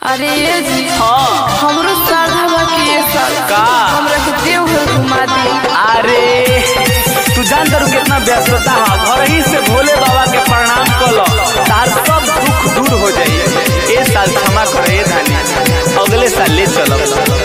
अरे ये जी हाँ हमरो साधा बा कि ये साल का? हमरा के देवघर घुमा दी अरे तू जान करू कितना व्यस्तता है घर ही से भोले बाबा के प्रणाम कर लो तार सब दुख दूर हो जाई ए साल क्षमा कर ए धानी अगले साल ले चलो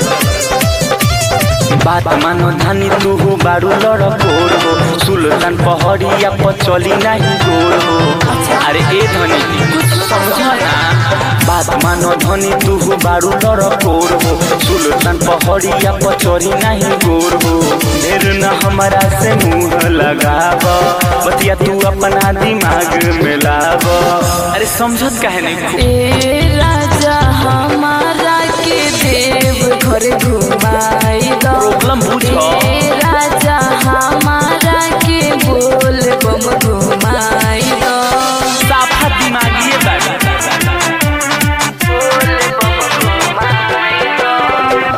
बात मानो धानी तू हो बारू लड़कोर हो सुल्तान पहड़िया पर चली नहीं गोर हो अरे ए धनी कुछ समझा ना बात मानो धनी तू हो बारू लड़कोर हो सुल्तान पहड़िया पर चढ़ी नहीं गोर हो ढेर न हमारा से मुंह लगाव बतिया तू अपना दिमाग में लाव अरे समझत काहे नहीं खूब ए राजा हमारा के देव घर घुमाई दो प्रॉब्लम बुझो ए राजा हमारा के बोल बम घुमाई दो साफा दिमागिए बाबा बोल बम घुमाई दो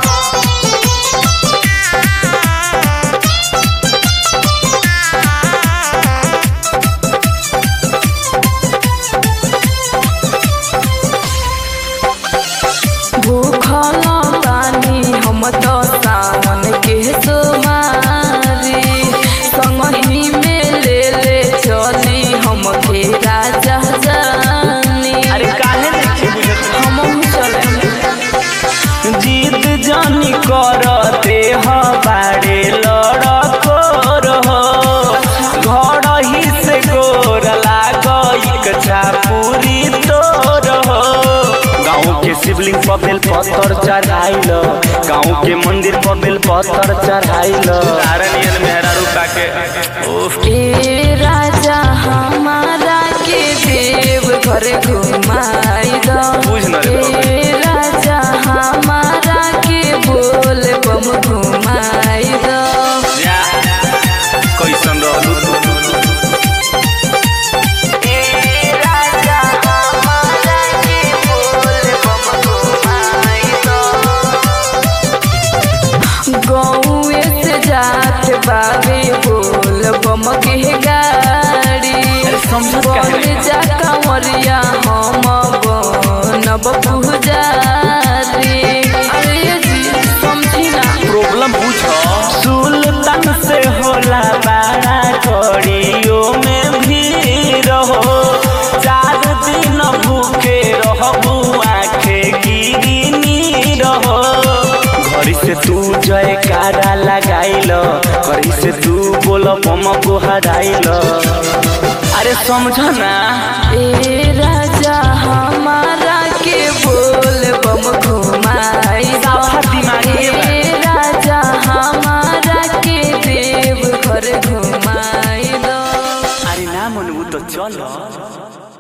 भूखल बानी हम तो सावन के सोमारी संगही में ले ले चली हम के राजा जानी अरे काहे नहीं बुझत हम चले जीत जानी करते हमारे लड़को रहो घर ही से गोर लागई कछा पूरी तो रहो गाँव के शिवलिंग पर बेल पत्थर चढ़ाइल गाँव के मंदिर पर बेल पत्थर चढ़ाइल तारनियन मेहरा रुका के ओफ ए राजा हमारा के देव घर घुमाई दो बुझ न रे बाबा। ए राजा हमारा के बोल बम घुमाई दो जा कैसन रहलू तू ए राजा हमारा के बोल बम घुमाई दो गौए से जात बाबे बोल बम के गाड़ी अरे समझत काहे नहीं? बन जा कंवरिया हम बनब पुजारी अरे ये जी समझी ना प्रॉब्लम पूछो सुल्तान से होला बड़ा कड़ियो में भी रहो चार दिन भूखे रहबू आखे गिरनी रहो घरी से तू जयकारा लगाइल घरी से तू बोल बम को हराइल अरे समझ ना ए राजा हमारा के बोल बम घुमाई दो। साफा दिमागी बा। ए राजा हमारा के देव घर घुमाई दो अरे ना मनबू तो चलो